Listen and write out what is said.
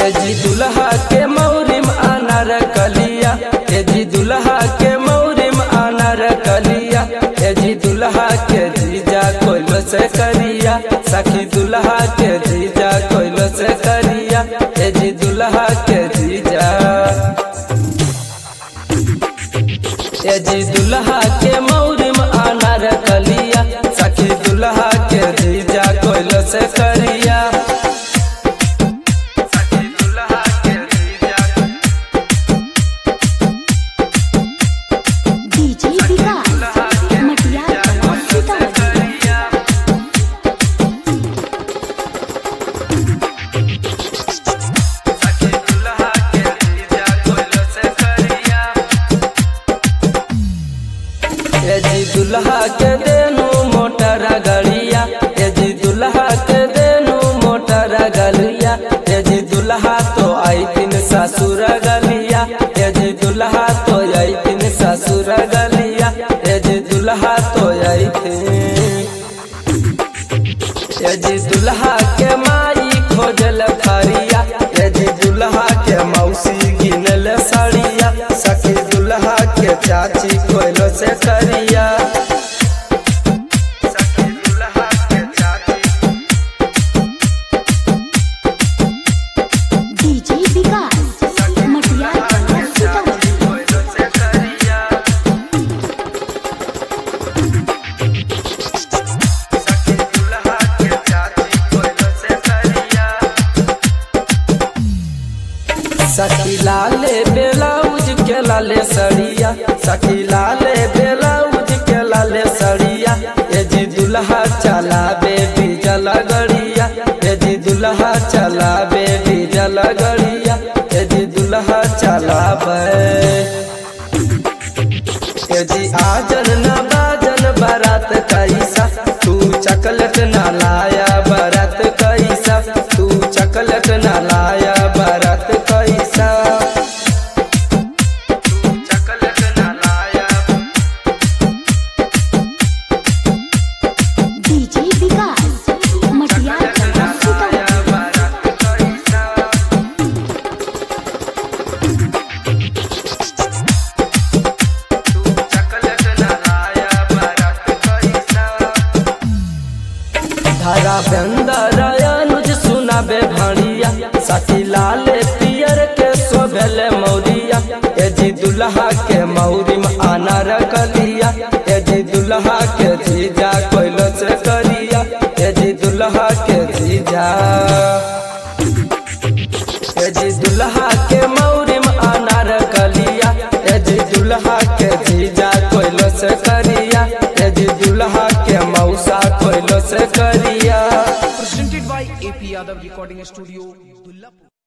ए जी दुल्हा के मौरिम अनार कलिया ए जी दुल्हा के मौरिम अनार कलिया ए जी दुल्हा के जीजा कोइलो से करिया सखी दुल्हा के जीजा कोइलो से करिया ए जी दुल्हा के जीजा ए जी दुल्हा के मौरिम अनार कलिया सखी दुल्हा के जीजा कोइलो से करिया सखी दुल्हा के जीजा डीजे विकास मटियार कला सीतामढ़ी ए जी दुल्हा के देनु मोटर गड़िया ए जी दुल्हा के देनु मोटर गलिया ए जी दुल्हा तो आई तीन ससुर गलिया ए जी दुल्हा तो आई तीन ससुर गलिया ए जी दुल्हा तो आई तीन ए जी दुल्हा के माई खोजल थरिया ए जी दुल्हा के मौसी गिनल सड़िया सखी दुल्हा के चाची कोइलो से करिया सखी दुल्हा के चाची डीजे विकास मटियार कला सीतामढ़ी कोइलो से करिया सखी दुल्हा के चाची कोइलो से करिया सखी लाले ब्लाउज के लाले सड़िया सखी लाले ब्लाउज के लाले सड़िया ए जी दुल्हा चलाबे डीजल गड़िया ए जी दुल्हा चलाबे डीजल गड़िया ए जी दुल्हा चलाबे ए जी आजन न बाजन बारात कैसा तू चकलट न लाया बारात कैसा तू चकलट न लाया बारात कैसा तू चकलट न लाया डीजे विकास मटियार कला सीतामढ़ी बारात कैसा तू चकलट न लाया बारात कैसा धारा बंदर अनुज सुनाबे भाड़िया साथी लाल पियर के सोभेल मौरिया ए जी दुल्हा के मौरी में अनार कलिया ए जी दुल्हा के जीजा कोइलो से करिया ए जी दुल्हा के जीजा ए जी दुल्हा के मौरी में अनार कलिया ए जी दुल्हा के जीजा कोइलो से करिया ए जी दुल्हा के मौसा कोइलो से करिया presented by AP Yadav Recording Studio, Dullapur.